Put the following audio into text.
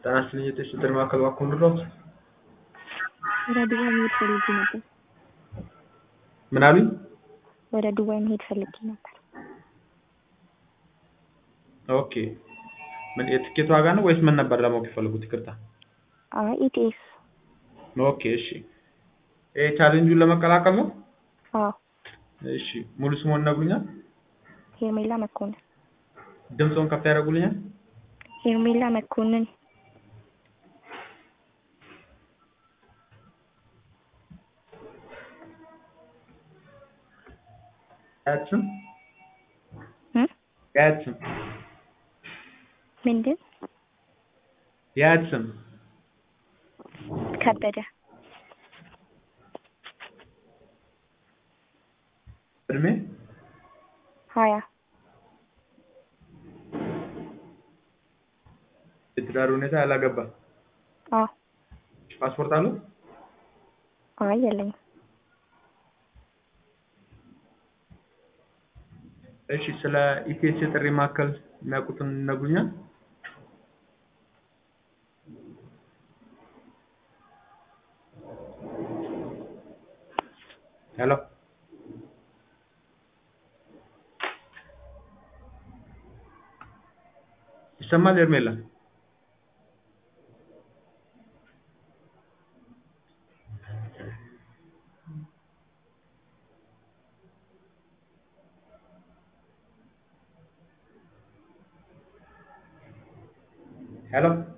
ጤና ይስጥልኝ የጤና ጥሪ ማዕከል እባክዎ ልርዳዎት? ወደ ዱባይ መሄድ ፈልጌ ነበር። ምን አሉኝ? ወደ ዱባይ መሄድ ፈልጌ ነበር። ኦኬ ምን የትኬት ዋጋ ነው ወይስ ምን ነበር ለማወቅ የፈለጉት? ይቅርታ። አይ ኢቲኤስ። ኦኬ እሺ። ይሄ ቻሌንጁን ለመቀላቀል ነው? አዎ እሺ ሙሉ ስምዎን ይነግሩኛል? ሄርሜላ መኮንን። ድምፅዎን ከፍ ያደርጉልኛል? ሄርሜላ መኮንን። የአያት ስም? እ የአያት ስም? ምንድን? የአያት ስም? ከበደ። እድሜ? ሀያ የትዳር ሁኔታ ያላገባ? አዎ ፓስፖርት አለው? አይ የለኝም። እሺ ስለ ኢቲኤስ የጥሪ ማዕከል የሚያውቁትን ይነግሩኛል? ሄሎ ይሰማል ሄርሜላ? ሄሎ